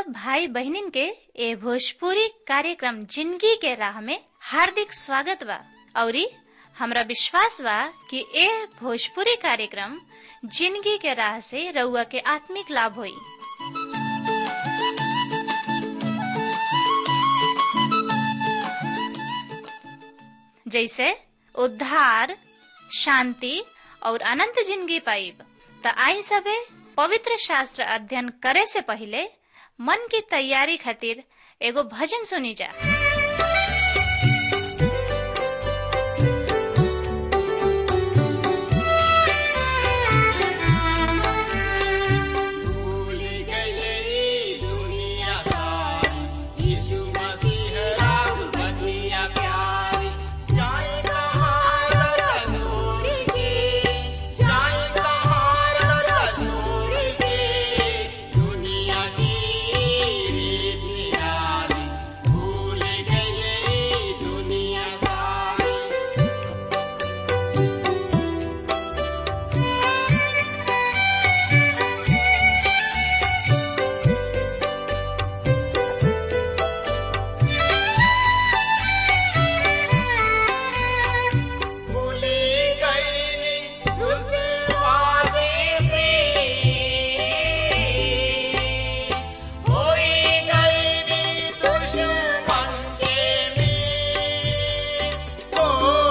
सब भाई बहनिन के ए भोजपुरी कार्यक्रम जिंदगी के राह में हार्दिक स्वागत बा औरी हमरा विश्वास बा कि ए भोजपुरी कार्यक्रम जिंदगी के राह से रउआ के आत्मिक लाभ होई जैसे उद्धार शांति और अनंत जिंदगी पाइब त आई सबे पवित्र शास्त्र अध्ययन करे से पहले मन की तैयारी खातिर एगो भजन सुनी जा भूल गई दुनिया सारी यीशु मसीह राम बनिया प्यारी जाए कहाँ रसूल की जाए कहाँ रसूल की दुनिया की रीत निराली भूल गई दुनिया सारी भूली गई उस वादे से होई गई दुश्मन के में ओ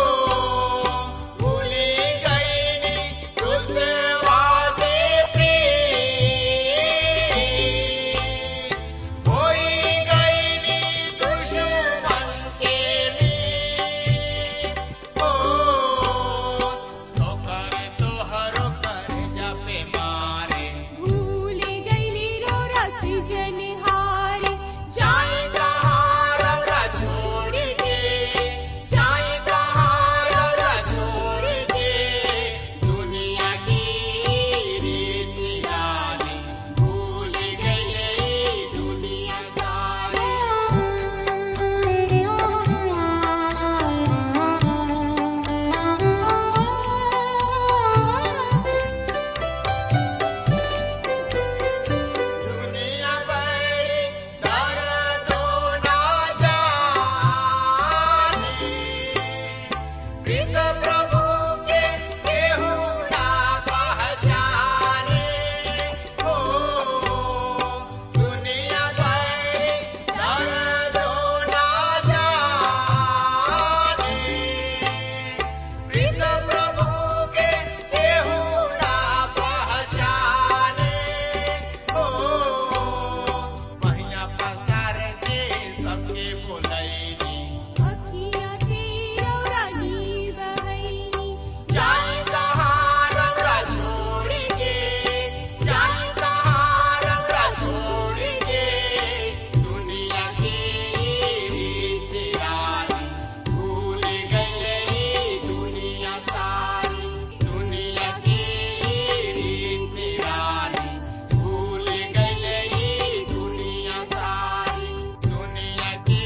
भूली गई उस वादे से होई गई दुश्मन के में ओ तोहर तोहर कर जापे मारे भूल गईली रो रसी जनिहारी जाए कहाँ रौरा छोड़ के जाए कहाँ रौरा छोड़ के दुनिया की रीत निराली भूल गई दुनिया सारी दुनिया बड़ी दर्दों ना जाने प्रीत प्रभु के केहू ना पहचाने हो दुनिया बड़ी दर्दों ना जाने प्रीत प्रभु के केहू ना पहचाने हो महिया पसार के सबके बोलैनी अखिया के रौरानी बहैनी जाए कहाँ रौरा छोड़ के जाए कहाँ रौरा छोड़ के दुनिया की रीत निराली भूल गई दुनिया सारी दुनिया की रीत निराली भूल गई दुनिया सारी दुनिया की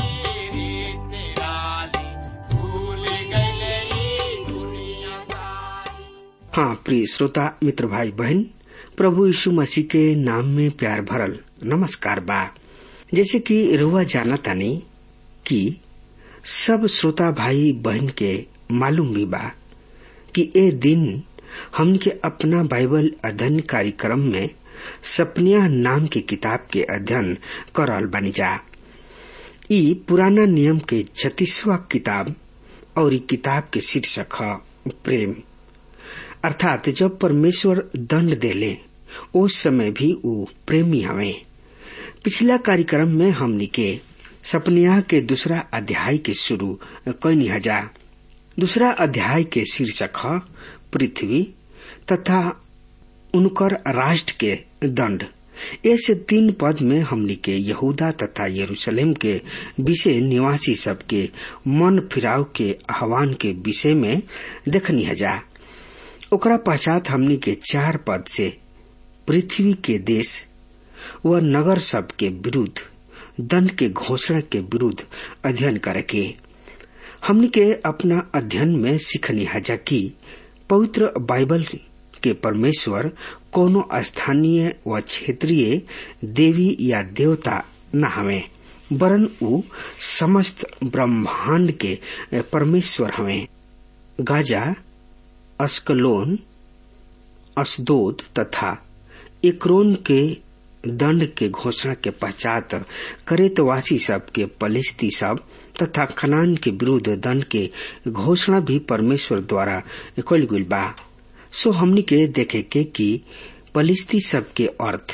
रीत निराली भूल गई दुनिया सारी हाँ प्रिय श्रोता मित्र भाई बहन प्रभु यीशु मसीह के नाम में प्यार भरल नमस्कार बा जैसे कि रुआ जाना तानी कि सब श्रोता भाई बहन के मालूम भी बा कि ए दिन हमन के अपना बाइबल अध्ययन कार्यक्रम में सपनिया नाम के किताब के अध्ययन करल बनी जा ई पुराना नियम के छत्तीसवा किताब और ई किताब के शीर्षक ह प्रेम अर्थात जब परमेश्वर दंड देले उस समय भी वो प्रेमी हवे पिछला कार्यक्रम में हमनी के सपनिया के दूसरा अध्याय के शुरू कैनी हजा दूसरा अध्याय के शीर्षक ह पृथ्वी तथा उनकर राष्ट्र के दंड ऐसे तीन पद में हमनी के यहूदा तथा यरूशलेम के विषय निवासी सबके मन फिराव के आह्वान के विषय में देखनी हजा ओकरा पश्चात हमनी के चार पद से पृथ्वी के देश व नगर सब के विरुद्ध दंड के घोषणा के विरुद्ध अध्ययन करके हमनी के अपना अध्ययन में सीखनी हजा की पवित्र बाइबल के परमेश्वर कोनो स्थानीय व क्षेत्रीय देवी या देवता न हवे वरन ऊ समस्त ब्रह्मांड के परमेश्वर हवे गाजा अस्कलोन अस्दोद तथा एकरोन के दंड के घोषणा के पश्चात करेतवासी सब के पलिस्ती सब तथा खनान के विरुद्ध दंड के घोषणा भी परमेश्वर द्वारा कल गई बा सो हमनी के देखे के कि पलिस्ती सब के अर्थ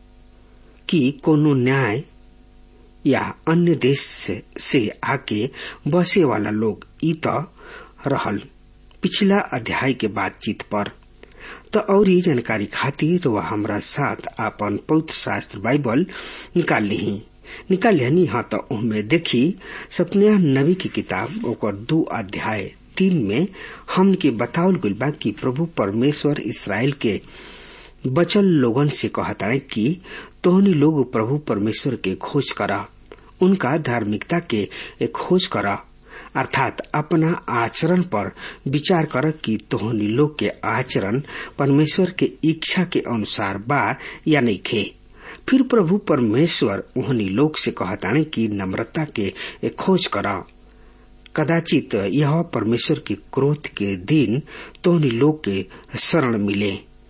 कि कोनो न्याय या अन्य देश से, से आके बसे वाला लोग ई त रहल पिछला अध्याय के बातचीत पर त और जानकारी खातिर वह हमरा साथ आपन पवित्र शास्त्र बाइबल निकाल ली निकाल लिहनी हाँ तो उनमें देखी सपनिया नबी की किताब ओकर दू अध्याय तीन में हम के बतावल गइल बा कि प्रभु परमेश्वर इसराइल के बचल लोगन से कहता कि तोहनी लोग प्रभु परमेश्वर के खोज करा उनका धार्मिकता के खोज करा अर्थात अपना आचरण पर विचार कर कि तोहनी लोग के आचरण परमेश्वर के इच्छा के अनुसार बा या नहीं खे फिर प्रभु परमेश्वर उहनी लोग से कहताने कि नम्रता के खोज करा कदाचित यह परमेश्वर के क्रोध के दिन तोहनी लोग के शरण मिले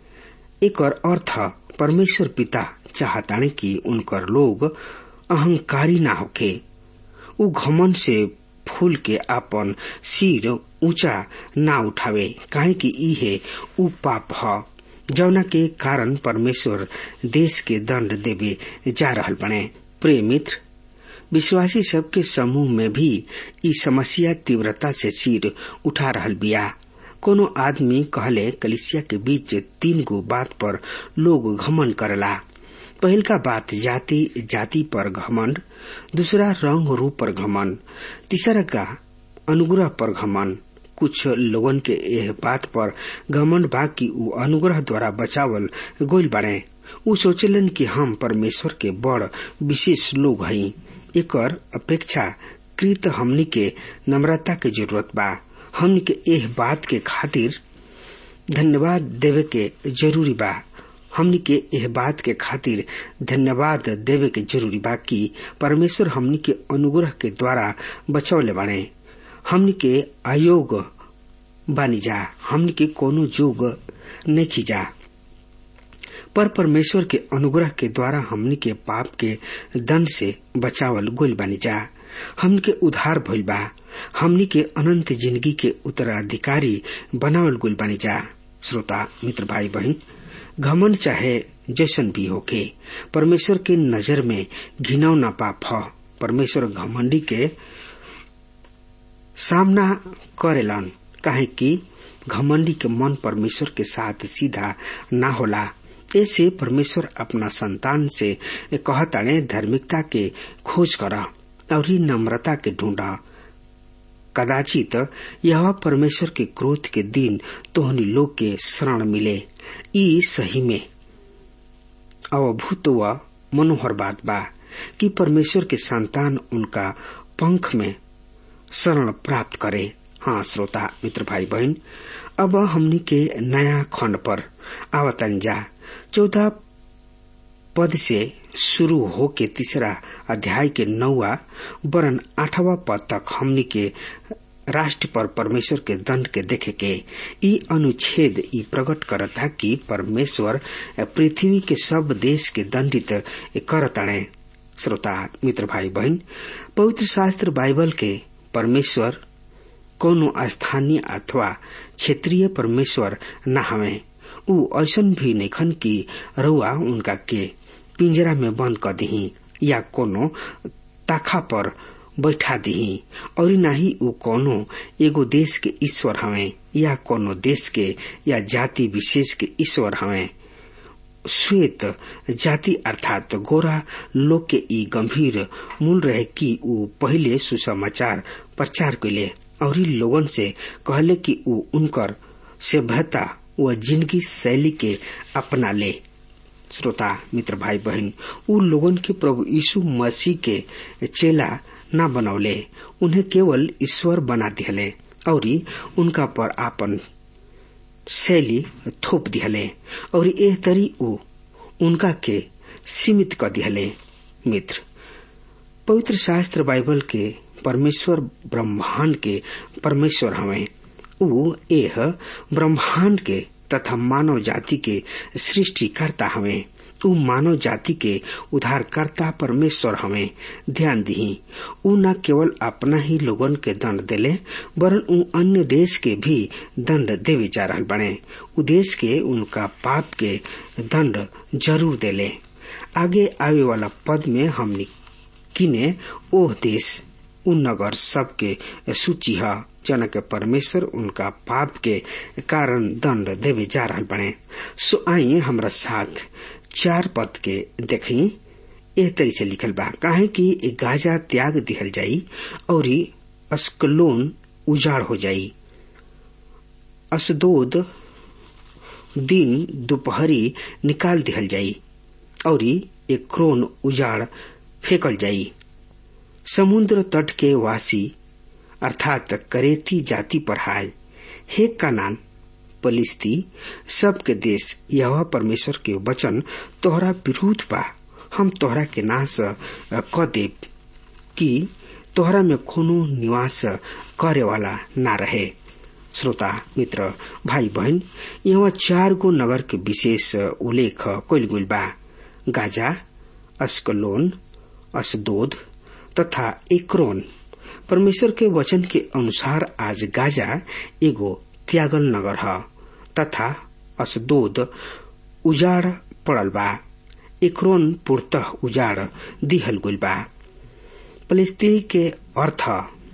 एक और अर्थ परमेश्वर पिता चाहताने कि उनकर लोग अहंकारी ना होके उ घमन से फूल के आपन सिर ऊंचा ना उठावे काहे कि इहे उ पाप ह जौना के कारण परमेश्वर देश के दंड देवे जा रहल बने प्रिय मित्र विश्वासी सबके समूह में भी ई समस्या तीव्रता से सिर उठा रहल बिया कोनो आदमी कहले कलिसिया के बीच तीन गो बात पर लोग घमन करला पहल का बात जाति जाति पर घमंड दूसरा रंग रूप पर घमंड तीसरा का अनुग्रह पर घमंड कुछ लोगन के यह बात पर घमंड बा कि उ अनुग्रह द्वारा बचावल गोल बने उ सोचलन कि हम परमेश्वर के बड़ विशेष लोग हई एकर अपेक्षा कृत हमनी के नम्रता के जरूरत बा हमनी के एह बात के खातिर धन्यवाद देवे के जरूरी बा हमनी के यह बात के खातिर धन्यवाद देवे के जरूरी बा कि परमेश्वर हमनी के अनुग्रह के द्वारा बचौले बाणे हमनी के आयोग बानी जा हमनी के कोनो जोग नहीं खींचा पर परमेश्वर के अनुग्रह के द्वारा हमनी के पाप के दंड से बचावल गोल बानी जा हमनी के उधार भइल बा हमनी के अनंत जिंदगी के उत्तराधिकारी बनावल गोल बानी जा श्रोता मित्र भाई बहन घमंड चाहे जैसन भी होके परमेश्वर के नजर में घिनौना पाप ह परमेश्वर घमंडी के सामना करेलन काहे कि घमंडी के मन परमेश्वर के साथ सीधा ना होला ऐसे परमेश्वर अपना संतान से कहताने धार्मिकता के खोज करा और नम्रता के ढूंढा कदाचित यह परमेश्वर के क्रोध के दिन तोहनी लोग के शरण मिले ई सही में अवभूत व मनोहर बात बा कि परमेश्वर के संतान उनका पंख में शरण प्राप्त करे हाँ श्रोता मित्र भाई बहन अब हमनी के नया खंड पर आवतन जा चौदह पद से शुरू हो के तीसरा अध्याय के नौवा वरन आठवा पद तक हमनी के राष्ट्र पर परमेश्वर के दंड के देखे के ई अनुच्छेद ई प्रकट करता कि परमेश्वर पृथ्वी के सब देश के दंडित करताणे श्रोता मित्र भाई बहन पवित्र शास्त्र बाइबल के परमेश्वर कोनो स्थानीय अथवा क्षेत्रीय परमेश्वर न हवे ऊ ऐसन भी नखन कि रउआ उनका के पिंजरा में बंद कर दही या कोनो ताखा पर बैठा दही और नाही ऊ कोनो एगो देश के ईश्वर हवे या कोनो देश के या जाति विशेष के ईश्वर हवे श्वेत जाति अर्थात गोरा लोग के ई गंभीर मूल रहे कि ऊ पहले सुसमाचार प्रचार कैले और लोगन से कहले कि ऊ उनकर सभ्यता व जिंदगी शैली के अपना ले श्रोता मित्र भाई बहन उ लोगन के प्रभु यीशु मसीह के चेला न बनौले उन्हें केवल ईश्वर बना दिले और उनका पर आपन शैली थोप दिहले और एह तरी ऊ उनका के सीमित कर दिहले मित्र पवित्र शास्त्र बाइबल के परमेश्वर ब्रह्मांड के परमेश्वर हमें ऊ एह ब्रह्मांड के तथा मानव जाति के सृष्टिकर्ता हमें ऊ मानव जाति के उद्धारकर्ता परमेश्वर हमें ध्यान दी ऊ न केवल अपना ही लोगन के दंड देले वरन ऊ अन्य देश के भी दंड देवे जा रहल बने ऊ देश के उनका पाप के दंड जरूर देले आगे आवे वाला पद में हमने किने ओह देश उन नगर सबके सूची है जन के परमेश्वर उनका पाप के कारण दंड देवे जा रहल बने सो आई हमरा साथ चार पद के देखी एह तरी से लिखल बा काहे कि गाजा त्याग दिहल जाई और अस्कलोन उजाड़ हो जाई असदोद दिन दोपहरी निकाल दिहल जाई और एक क्रोन उजाड़ फेंकल जाई समुद्र तट के वासी अर्थात करेती जाति पर हाय हे कानान पलिस्ती सबके देश यह परमेश्वर के वचन तोहरा विरुद्ध बा हम तोहरा के नाश क देव कि तोहरा में कोनो निवास करे वाला ना रहे श्रोता मित्र भाई बहन यहाँ चार गो नगर के विशेष उल्लेख कैल गुल बा गाजा अस्कलोन असदोद तथा एक्रोन परमेश्वर के वचन के अनुसार आज गाजा एगो त्यागल नगर है तथा असदोद उजाड़ पड़ल बा एक्रोन पूर्तः उजाड़ दिहल गुल बा फलस्तीनी के अर्थ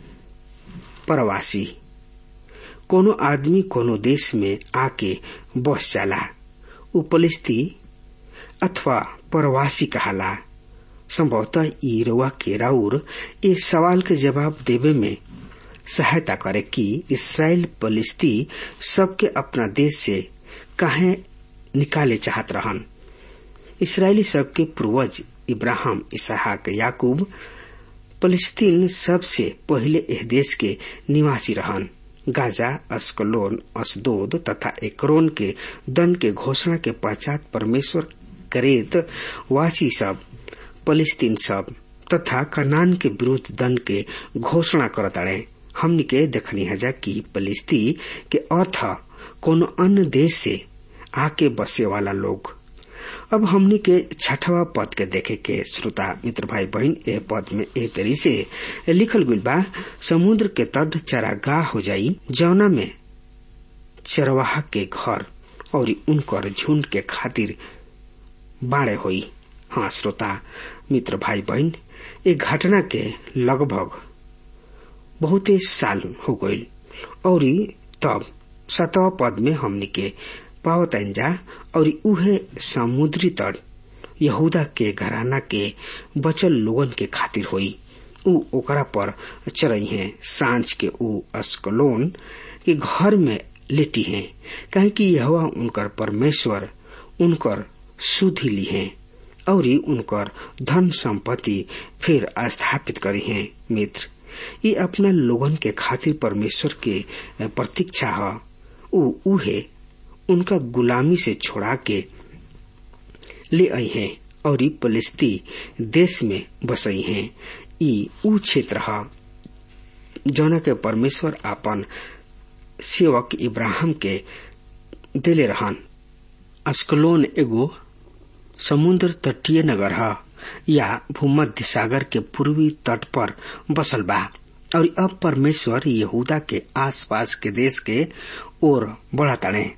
प्रवासी कोनो आदमी कोनो देश में आके बस जाला उ फलस्ती अथवा प्रवासी कहाला संभवतः ई रउआ के राउर इस सवाल के जवाब देवे में सहायता करे कि इसराइल फलिस्ती सबके अपना देश से काहे निकाले चाहत रहन इसराइली सबके पूर्वज इब्राहिम इसहाक याकूब फलिस्तीन सबसे पहले एह देश के निवासी रहन गाजा अस्कलोन असदोद तथा एकरोन के दन के घोषणा के पश्चात परमेश्वर करेत वासी सब फलिस्तीन सब तथा कनान के विरुद्ध दंड के घोषणा करताड़े हमनी के देखनी हजा कि फलिस्ती के अर्थ कोनो अन्य देश से आके बसे वाला लोग अब हमनी के छठवा पद के देखे के श्रोता मित्र भाई बहन ए पद में ए तरी से लिखल गुल बा समुद्र के तट चरागाह हो जाई जौना में चरवाहा के घर और उनकर झुंड के खातिर बाड़े होई हाँ श्रोता मित्र भाई बहन ए घटना के लगभग बहुते साल हो गईल और तब सतवा पद में हमनी के पावतन जा और उहे समुद्री तट यहूदा के घराना के बचल लोगन के खातिर होई उ ओकरा पर चरई है सांझ के उ अस्कलोन के घर में लेटी हैं कहे कि यह उनकर परमेश्वर उनकर सुधि ली है और उनकर धन संपत्ति फिर स्थापित करी है मित्र ये अपना लोगन के खातिर परमेश्वर के प्रतीक्षा है उ उहे उनका गुलामी से छोड़ा के ले आई हैं और फलिस्ती देश में बसई हैं ई ऊ क्षेत्र है जौना के परमेश्वर अपन सेवक इब्राहिम के दिले रहन अस्कलोन एगो समुद्र तटीय नगर है या भूमध्य सागर के पूर्वी तट पर बसल बा और अब परमेश्वर यहूदा के आसपास के देश के ओर बढ़ताड़े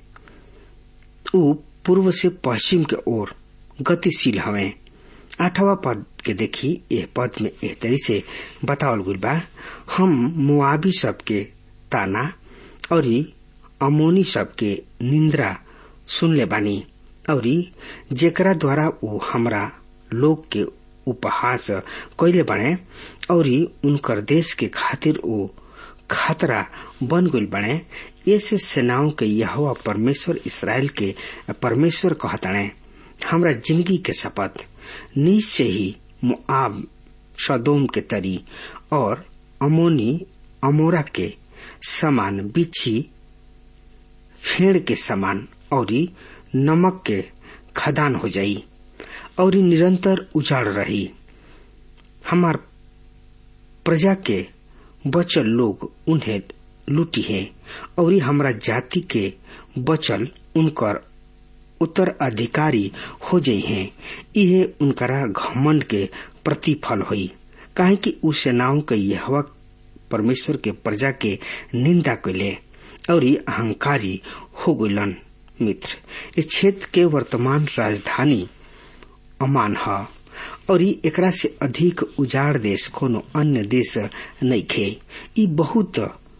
ऊ पूर्व से पश्चिम के ओर गतिशील हवे आठवा पद के देखी यह पद में एह तरी से बतावल गुल बा हम मुआबी सबके ताना और अमोनी सबके निंद्रा सुनले बानी और जेकरा द्वारा ऊ हमरा लोग के उपहास कैले बने और उनकर देश के खातिर ऊ खतरा बन गई बने ऐसे सेनाओं के यहोवा परमेश्वर इसराइल के परमेश्वर कहताणे हमरा जिंदगी के शपथ निश्चय ही मुआब सदोम के तरी और अमोनी अमोरा के समान बिछी फेड़ के समान और नमक के खदान हो जाई और निरंतर उजाड़ रही हमार प्रजा के बचल लोग उन्हें लूटी है और हमरा जाति के बचल उनकर उत्तराधिकारी हो जाई हैं इहे उनकरा घमंड के प्रतिफल हुई काहे कि उ सेनाओं के यहवा परमेश्वर के प्रजा के निंदा कैले और अहंकारी हो गलन मित्र इस क्षेत्र के वर्तमान राजधानी अमान है और एकरा से अधिक उजाड़ देश कोनो अन्य देश नहीं खे ई बहुत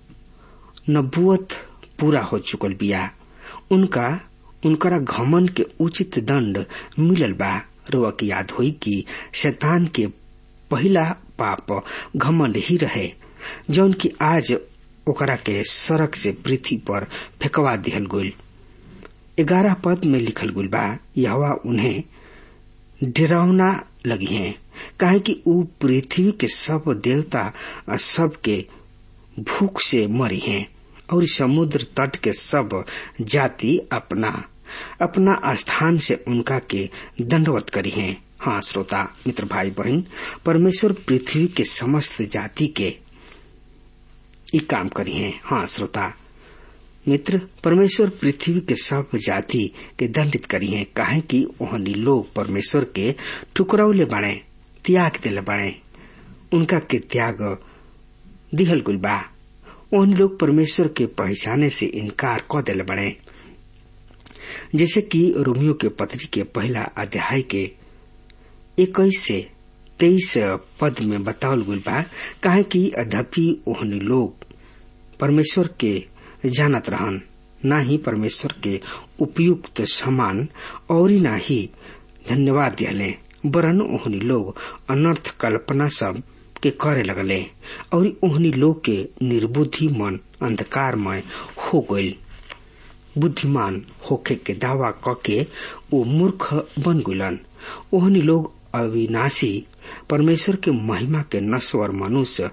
नबुअत पूरा हो चुकल बिया उनका उनकरा घमन के उचित दंड मिलल बा रोआ की याद हुई कि शैतान के पहला पाप घमंड ही रहे जौन की आज ओकरा के सड़क से पृथ्वी पर फेंकवा दिहल गईल ग्यारह पद में लिखल गुल बा यहवा उन्हें डरावना लगी है काहे कि ऊ पृथ्वी के सब देवता सब के भूख से मरी हैं और समुद्र तट के सब जाति अपना अपना स्थान से उनका के दंडवत करी हैं हाँ श्रोता मित्र भाई बहन परमेश्वर पृथ्वी के समस्त जाति के ये काम करी हैं हाँ श्रोता मित्र परमेश्वर पृथ्वी के सब जाति के दंडित करी हैं काहे कि ओहनी लोग परमेश्वर के टुकड़ौले बने त्याग दिले बने उनका के त्याग दिहल गुल बा ओहनी लोग परमेश्वर के पहचाने से इनकार क दिले बने जैसे कि रोमियो के पत्री के पहला अध्याय के इक्कीस से तेईस पद में बतावल गुल बा काहे कि अधपि ओहनी लोग परमेश्वर के जानत रहन न ही परमेश्वर के उपयुक्त समान और न ही धन्यवाद दिहले वरन ओहनी लोग अनर्थ कल्पना सब के करे लगले और ओहनी लोग के निर्बुद्धि मन अंधकारमय हो गईल बुद्धिमान होखे के दावा क के वो मूर्ख बन गुलन ओहनी लोग अविनाशी परमेश्वर के महिमा के नश्वर मनुष्य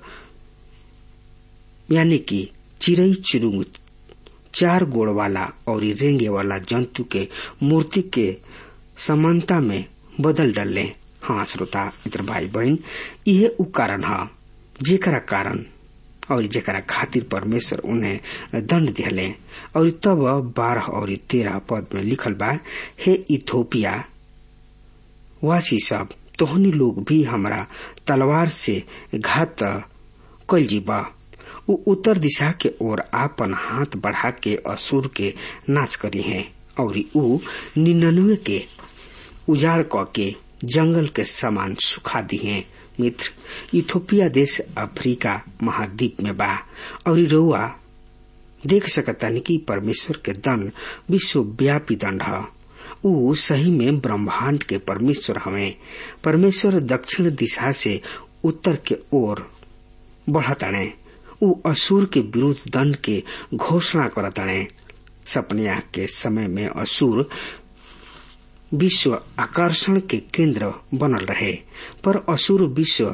यानी कि चिड़ई चिरुंग चार गोड़ वाला और रेंगे वाला जंतु के मूर्ति के समानता में बदल डले हाँ श्रोता मित्र भाई बहन यह उ कारण है जेकरा कारण और जेकरा खातिर परमेश्वर उन्हें दंड दिले और तब बारह और तेरह पद में लिखल बा हे इथोपिया वासी सब तोहनी लोग भी हमरा तलवार से घात कल जीबा उ उत्तर दिशा के ओर आपन हाथ बढ़ा के असुर के नाश करी हैं और उ निन्यानवे के उजाड़ क के जंगल के समान सुखा दी हैं मित्र इथोपिया देश अफ्रीका महाद्वीप में बा और रउआ देख सकतानी कि परमेश्वर के दंड विश्वव्यापी दंड है ऊ सही में ब्रह्मांड के परमेश्वर हमें परमेश्वर दक्षिण दिशा से उत्तर के ओर बढ़ताणे ऊ असुर के विरुद्ध दंड के घोषणा करताणे सपनिया के समय में असुर विश्व आकर्षण के केंद्र बनल रहे पर असुर विश्व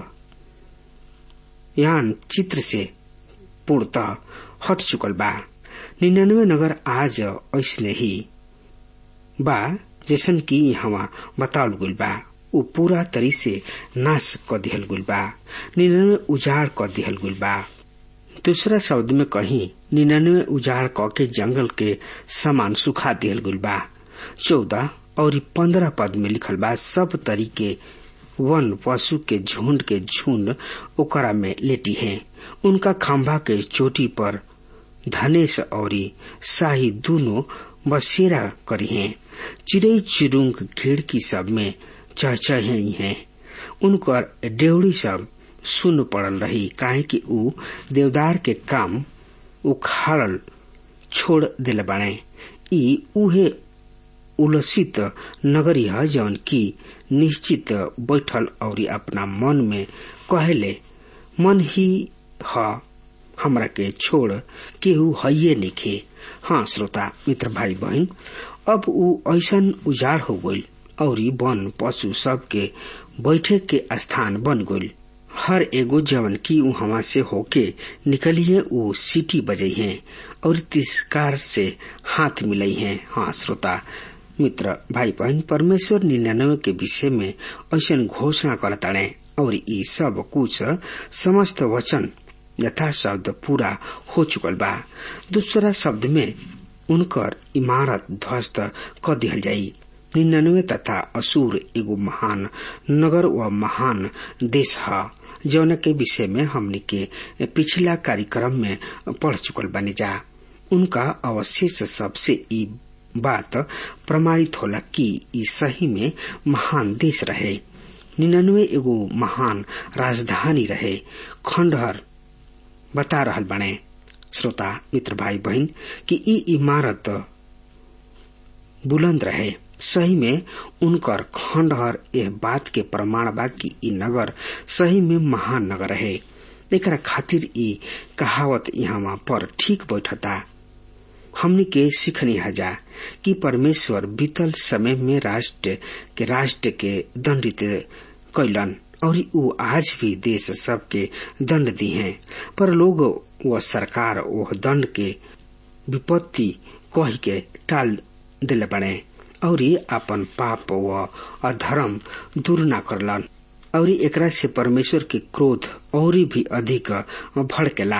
यान चित्र से पूर्णतः हट चुकल बा निन्यानवे नगर आज ऐसने ही बा जैसन की यहाँ बतावल गुल बा उ पूरा तरी से नाश क दिहल गुल बा निन्यानवे उजाड़ क दिहल गुल बा दूसरा शब्द में कहीं निन्यानवे उजाड़ क के जंगल के समान सुखा दिहल गुल बा चौदह और पंद्रह पद में लिखल बा सब तरीके वन पशु के झुंड के झुंड ओकरा में लेटी है उनका खंभा के चोटी पर धनेश और शाही दोनों बसेरा करी हैं चिड़ई चिरुंग खिड़की सब में चहचही हैं उनकर डेवड़ी सब सुन पड़ल रही काहे कि ऊ देवदार के काम उखाड़ल छोड़ दिल बने ई उहे उलसित नगरी है जौन की निश्चित बैठल और अपना मन में कहले मन ही ह हमरा के छोड़ केहू हइये निखे हाँ श्रोता मित्र भाई बहन अब ऊ ऐसन उजाड़ हो गईल और वन पशु सब के बैठे के स्थान बन गईल हर एगो जवन की ऊ हवा से होके निकलिए ऊ सीटी बजे हैं और तिरस्कार से हाथ मिलाई हैं हाँ श्रोता मित्र भाई बहन परमेश्वर निन्यानवे के विषय में ऐसा घोषणा करताड़े और ई सब कुछ समस्त वचन यथा शब्द पूरा हो चुकल बा दूसरा शब्द में उनकर इमारत ध्वस्त क दिहल जाई निन्यानवे तथा असुर एगो महान नगर व महान देश है जौन के विषय में हमने के पिछला कार्यक्रम में पढ़ चुकल बनी जा उनका अवशेष सबसे ई बात प्रमाणित होला कि ई सही में महान देश रहे निन्यानवे एगो महान राजधानी रहे खंडहर बता रहल बने श्रोता मित्र भाई बहन कि ई इमारत बुलंद रहे सही में उनकर खंडहर यह बात के प्रमाण बा कि ई नगर सही में महान नगर रहे एकरा खातिर ई कहावत यहाँ पर ठीक बैठता हमने के सीखनी हजा कि परमेश्वर बीतल समय में राष्ट्र के राष्ट्र के दंडित कैलन और ऊ आज भी देश सबके दंड दी हैं पर लोग व सरकार वह दंड के विपत्ति कह के टाल दिले बने और अपन पाप व अधर्म दूर न करलन और एकरा से परमेश्वर के क्रोध और भी अधिक भड़केला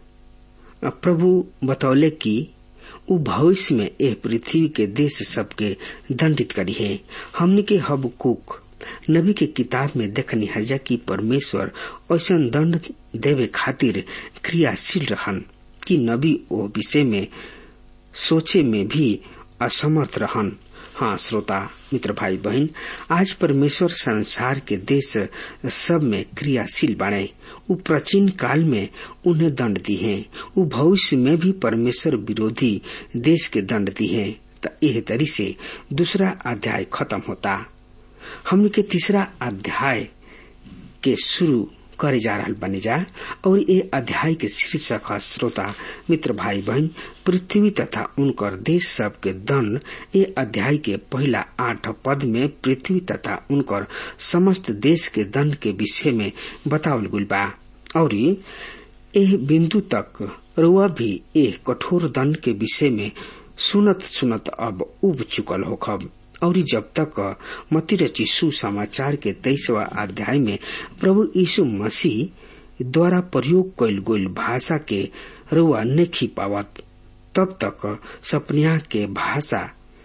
प्रभु बतौले कि उ भविष्य में एह पृथ्वी के देश सबके दंडित करी है हमने के हबकुक नबी के किताब में देखनी हजा कि परमेश्वर ऐसा दंड देवे खातिर क्रियाशील रहन कि नबी ओ विषय में सोचे में भी असमर्थ रहन हाँ श्रोता मित्र भाई बहन आज परमेश्वर संसार के देश सब में क्रियाशील बने उ प्राचीन काल में उन्हें दंड दी है उ भविष्य में भी परमेश्वर विरोधी देश के दंड दी है तो यह तरी से दूसरा अध्याय खत्म होता हमने के तीसरा अध्याय के शुरू करे जा रहा बने जा और ये अध्याय के शीर्षक है श्रोता मित्र भाई बहन पृथ्वी तथा उनकर देश सब के दंड ये अध्याय के पहला आठ पद में पृथ्वी तथा उनकर समस्त देश के दंड के विषय में बतावल गुल बा और एह बिंदु तक रुआ भी एह कठोर दंड के विषय में सुनत सुनत अब उब चुकल होखब और जब तक मती रची सुसमाचार के तेईसवा अध्याय में प्रभु यीशु मसीह द्वारा प्रयोग कैल गईल भाषा के रुआ नहीं पावत तब तक सपनिया के भाषा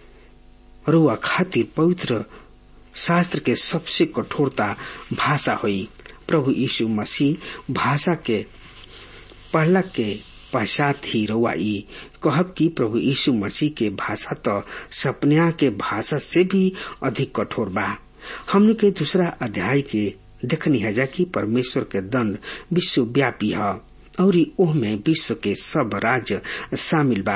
रुआ खातिर पवित्र शास्त्र के सबसे कठोरता भाषा हुई प्रभु यीशु मसीह भाषा के पहला के पश्चात ही रवाई कहब कि प्रभु यीशु मसीह के भाषा तो सपनिया के भाषा से भी अधिक कठोर बा हमने के दूसरा अध्याय के देखनी है जा कि परमेश्वर के दंड विश्वव्यापी है और ओह में विश्व के सब राज्य शामिल बा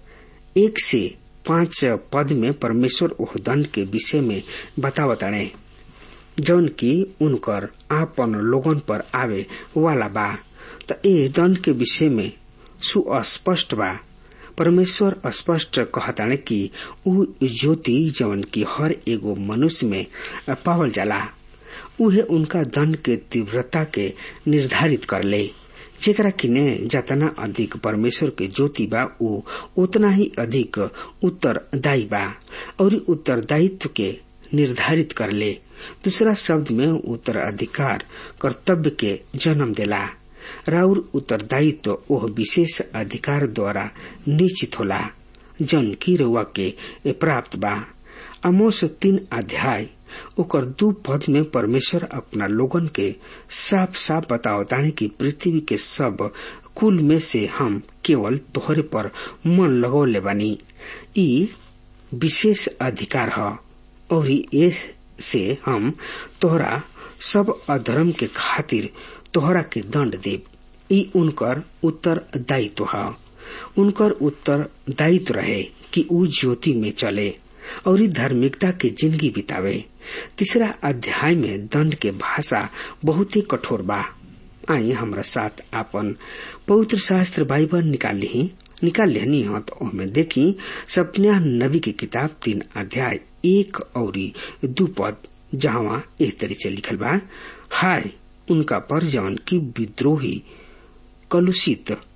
एक से पांच पद में परमेश्वर ओह दंड के विषय में बतावताड़े जौन की उनकर आपन लोगन पर आवे वाला बा त ए दंड के विषय में सुस्पष्ट बा परमेश्वर स्पष्ट कहताने कि ऊ ज्योति जवन की हर एगो मनुष्य में पावल जाला उहे उनका दंड के तीव्रता के निर्धारित कर ले जेकरा किने जतना अधिक परमेश्वर के ज्योति बा ऊ उतना ही अधिक उत्तरदायी बा और उत्तरदायित्व के निर्धारित कर ले दूसरा शब्द में उत्तराधिकार कर्तव्य के जन्म देला राउर उत्तरदायित्व ओह विशेष अधिकार द्वारा निश्चित होला जन की रुआ के प्राप्त बा अमोस तीन अध्याय ओकर दू पद में परमेश्वर अपना लोगन के साफ साफ बतावताने कि पृथ्वी के सब कुल में से हम केवल तोहरे पर मन लगौले बानी ई विशेष अधिकार है और ये से हम तोहरा सब अधर्म के खातिर तोहरा के दंड देव ई उनकर उत्तरदायित्व है उनकर उत्तरदायित्व रहे कि ऊ ज्योति में चले और ई धार्मिकता के जिंदगी बितावे तीसरा अध्याय में दंड के भाषा बहुत ही कठोर बा आई हमारा साथ आपन पवित्र शास्त्र बाइबल निकाल ली निकाल लेनी हो तो हमें देखी सपन्या नबी की किताब तीन अध्याय एक और दू पद जहाँ एक तरी से लिखल बा हाय उनका पर जवन की विद्रोही कलुषित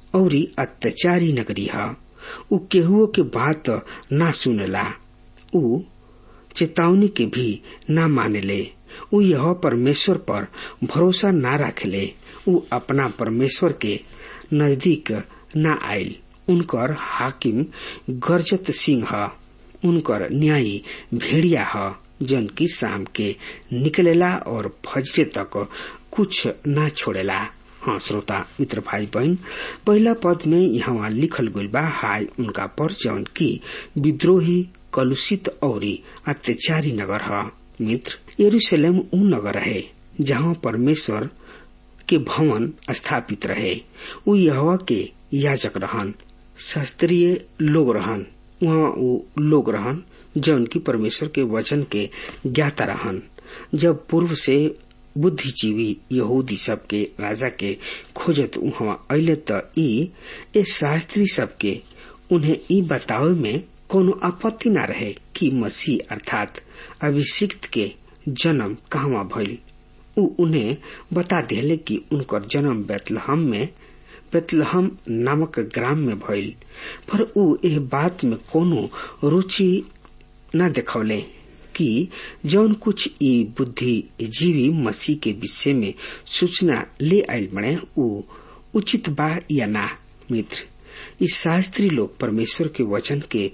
और अत्याचारी नगरी है उ केहुओ के बात ना सुनेला उ चेतावनी के भी ना मानेले उ यह परमेश्वर पर भरोसा ना रखेले उ अपना परमेश्वर के नजदीक ना आयल उनकर हाकिम गरजत सिंह ह उनकर न्यायी भेड़िया ह जन की शाम के निकलेला और फजरे तक कुछ ना छोड़ेला हाँ श्रोता मित्र भाई बहन पहला पद में यहाँ लिखल गइल बा हाय उनका पर जौन की विद्रोही कलुषित और अत्याचारी नगर ह मित्र यरूशलेम उ नगर है जहाँ परमेश्वर के भवन स्थापित रहे उ यहवा के याजक रहन शास्त्रीय लोग रहन वहाँ उ लोग रहन जौन की परमेश्वर के वचन के ज्ञाता रहन जब पूर्व से बुद्धिजीवी यहूदी सब के राजा के खोजत वहाँ अले त ई ए शास्त्री सबके उन्हें ई बतावे में कोनो आपत्ति न रहे कि मसीह अर्थात अभिषिक्त के जन्म कहवा भइल उ उन्हें बता दिले कि उनकर जन्म बेतलहम में बेतलहम नामक ग्राम में भइल पर उ एह बात में कोनो रुचि न देखौले कि जौन कुछ ई बुद्धिजीवी मसीह के विषय में सूचना ले आयल बने उ उचित बा या ना मित्र ई शास्त्री लोग परमेश्वर के वचन के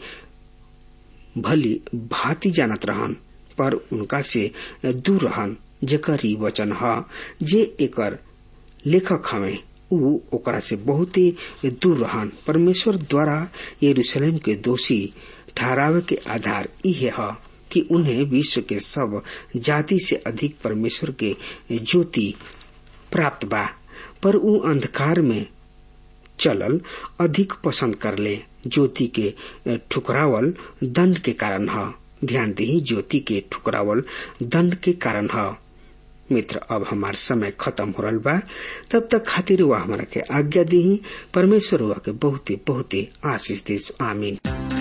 भली भांति जानत रहन पर उनका से दूर रहन जेकर ई वचन ह जे एकर लेखक हवे उ ओकरा से बहुते दूर रहन परमेश्वर द्वारा यरूशलेम के दोषी ठहरावे के आधार इहे ह कि उन्हें विश्व के सब जाति से अधिक परमेश्वर के ज्योति प्राप्त बा पर उ अंधकार में चलल अधिक पसंद करले ज्योति के ठुकरावल दंड के कारण ह ध्यान दी ज्योति के ठुकरावल दंड के कारण ह मित्र अब हमार समय खत्म हो रहा बा तब तक खातिर हुआ हमारा के आज्ञा दी परमेश्वर हुआ के बहुते बहुते आशीष देश आमीन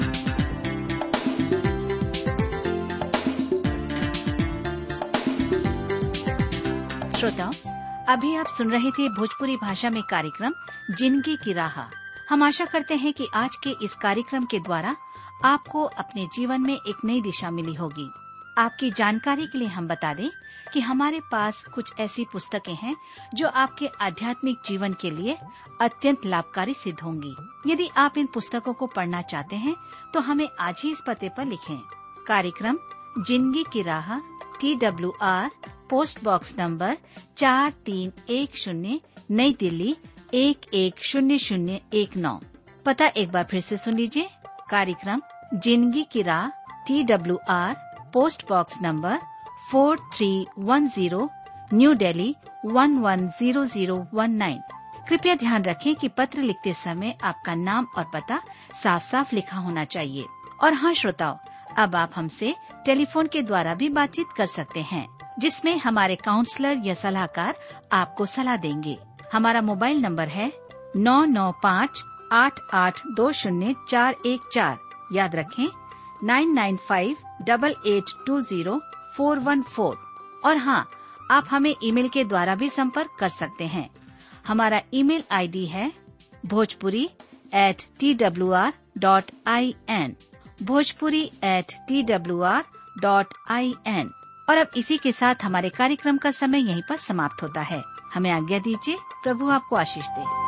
श्रोताओं अभी आप सुन रहे थे भोजपुरी भाषा में कार्यक्रम जिंदगी की राह हम आशा करते हैं कि आज के इस कार्यक्रम के द्वारा आपको अपने जीवन में एक नई दिशा मिली होगी आपकी जानकारी के लिए हम बता दें कि हमारे पास कुछ ऐसी पुस्तकें हैं जो आपके आध्यात्मिक जीवन के लिए अत्यंत लाभकारी सिद्ध होंगी यदि आप इन पुस्तकों को पढ़ना चाहते हैं तो हमें आज ही इस पते पर लिखें कार्यक्रम जिंदगी की राह T W R post box number चार तीन एक शून्य नई दिल्ली एक एक शून्य शून्य एक नौ पता एक बार फिर से सुन लीजिए कार्यक्रम जिंदगी की राह T W R post box number four three one zero new Delhi one one zero zero one nine कृपया ध्यान रखें कि पत्र लिखते समय आपका नाम और पता साफ साफ लिखा होना चाहिए और हाँ श्रोताओं अब आप हमसे टेलीफोन के द्वारा भी बातचीत कर सकते हैं जिसमें हमारे काउंसलर या सलाहकार आपको सलाह देंगे हमारा मोबाइल नंबर है नौ नौ पाँच आठ आठ दो शून्य चार एक चार याद रखें nine nine five double eight two zero four one four और हाँ आप हमें ईमेल के द्वारा भी संपर्क कर सकते हैं हमारा ईमेल आईडी है Bhojpuri at T W R dot I N Bhojpuri at T W R dot I N और अब इसी के साथ हमारे कार्यक्रम का समय यहीं पर समाप्त होता है हमें आज्ञा दीजिए प्रभु आपको आशीष दे